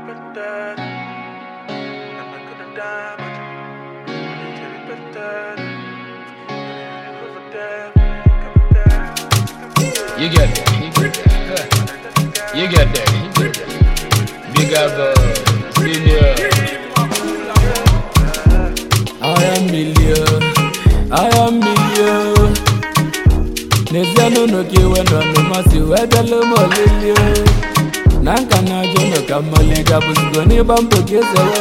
You get there. You get there. You get there. You get there. Big up, uh, senior. I am million, I am million. N'ezie n'ụlọ ka iwe nọ n'ụmasị wee bịala m olili na nka na ajọ nọ ka mmali gabụzigo n'ịgba mbọ ka ezewe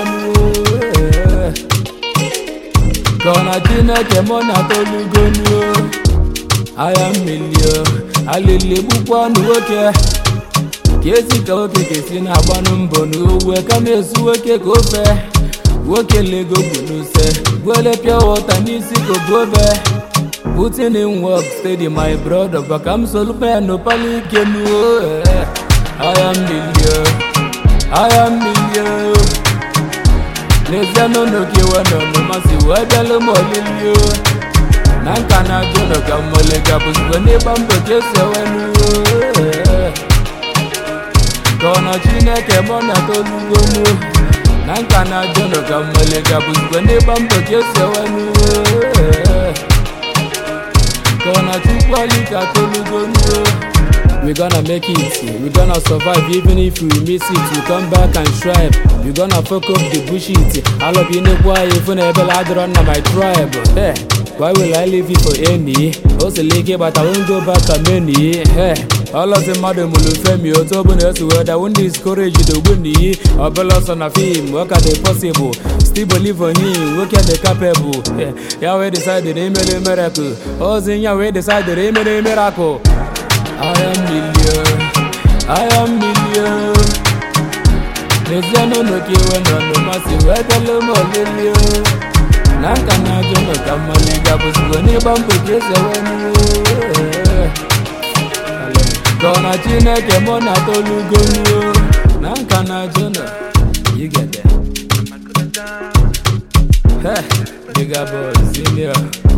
ka ọ na chineke mụ na tolugonuo agha mmili alili gbukwa ọnụ nwoke ka esi ka nwoke ka esi na-agbanụ mbọ n'owe kama esu nwoke ka ofe nwoke lego bụ n'use gwele pịa wọta n'isi ka obobe Putting in work steady my brother Baka m solupenu pali ike nuo eh. I am million I am million N'ezie n'ụlọ ka iwe nọ n'ụmasị wee bịalụ m olili o. na nka na ajụ nọ ka mmole gabụzigbo n'ịgba mbọ ka esi ewe nuo eh. ka ọ nọ chineke mụ na tolugo nuo na nka na ajụ nọ ka mmole gabụzigbo n'ịgba mbọ ka esi ewe nuo eh. Gonna chukwali ka tolugo nuo We gonna make it, we gonna survive even if we miss it We come back and strive, we gonna fuck up the bullshit All of you know why even a bell I run my tribe hey, Why will I leave you for any? Also leaky but I won't go back to many hey, All of the mother mulufemi otu bụ na esi wee da won't discourage the winnie Ọbụla ọsọ na film, work at the possible Still believe on him, work at the capable hey, Ya wee decided imere miracle Ozi ya wee decided imere miracle I am million, I am million N'ezie n'ụlọ ka iwe nọ n'ụmasị wee bịalụ m olili o. na nka na ajọ nọ ka mmali gabụzigbo n'ịgba mbọ ka esi ewe nuo ka ọ na chineke mụ na tolugo nuo na nka na ajọ nọ yigede Hey, bigger boy, senior